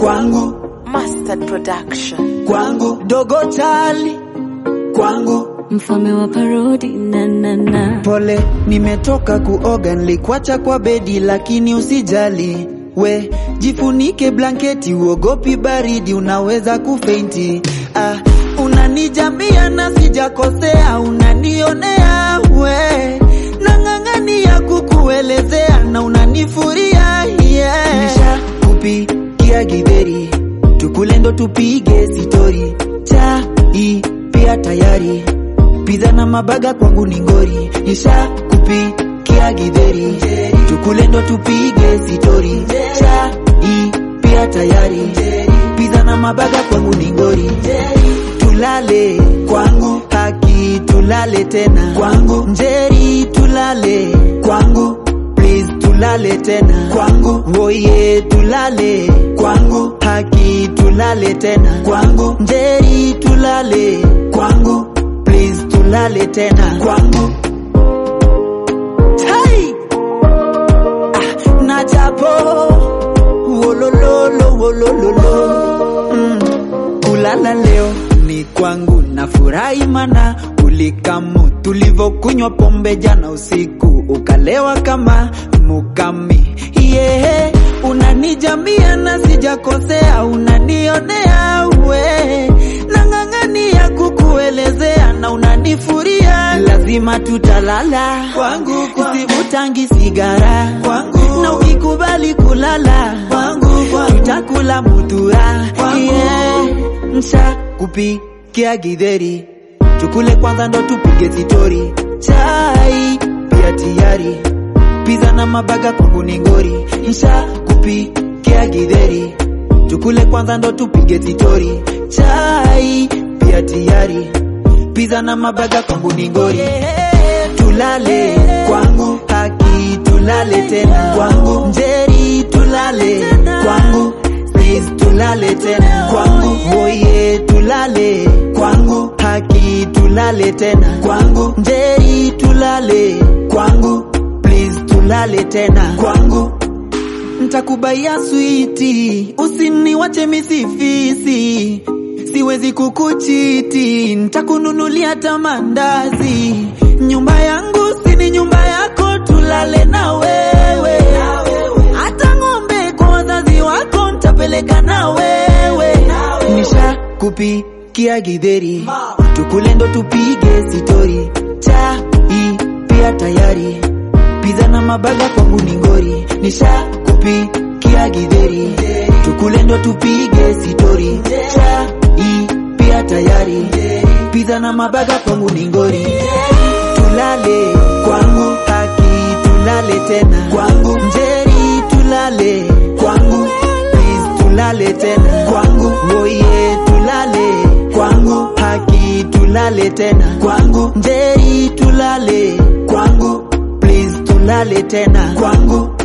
kwangu Mustard Production. kwangu dogo chali kwangu mfalme wa parodi na na na pole nimetoka kuoga nilikwacha kwa bedi lakini usijali we jifunike blanketi uogopi baridi unaweza kufeinti ah, unanijambia na sijakosea unanionea we nang'ang'ania kukuelezea na unanifuria yeah. nisha kupikia githeri tukule ndo tupige sitori chai pia tayari Pizza na mabaga kwangu ni ngori, nisha kupikia githeri, tukule ndo tupige sitori, chai pia tayari, pizza na mabaga kwangu ni ngori, tulale kwangu, haki tulale tena kwangu, njeri tulale kwangu, please tulale tena kwangu, oye tulale kwangu, haki tulale tena kwangu, njeri tulale kwangu please tulale tena kwangu tai ah, na japo wolololo wolololo mm. kulala leo ni kwangu na furahi mana ulikamu tulivyokunywa pombe jana usiku ukalewa kama mukami yeah. unanijamia na sijakosea unanionea we nang'ang'ania kukuelezea na unanifuria lazima tutalala kwangu sivutangi sigara kwangu na ukikubali kulala kwangu tutakula mutura yeah. msha kupikia githeri tukule kwanza ndo tupige sitori chai pia tayari pizza na mabaga kwangu ni ngori msha kupikia githeri tukule kwanza ndo tupige sitori chai pia tayari pizza na mabaga kwangu ni ngori tulale kwangu haki tulale tena kwangu njeri tulale kwangu please tulale tena kwangu oye tulale kwangu haki tulale tena kwangu njeri tulale kwangu please tulale tena kwangu ntakubaia switi usiniwache misifisi siwezi kukuchiti ntakununulia tamandazi nyumba yangu sini nyumba yako tulale na wewe hata ng'ombe kwa wazazi wako ntapeleka na wewe nisha kupikia githeri tukule ndo tupige sitori chai pia tayari pizza na mabaga kwangu ni ngori nisha kupikia githeri tukule ndo tupige sitori chai pia tayari pizza na mabaga kwangu ni ngori tulale kwangu haki tulale tena kwangu njeri tulale kwangu please tulale tena kwangu oye tulale kwangu haki tulale tena kwangu njeri tulale kwangu please tulale tena kwangu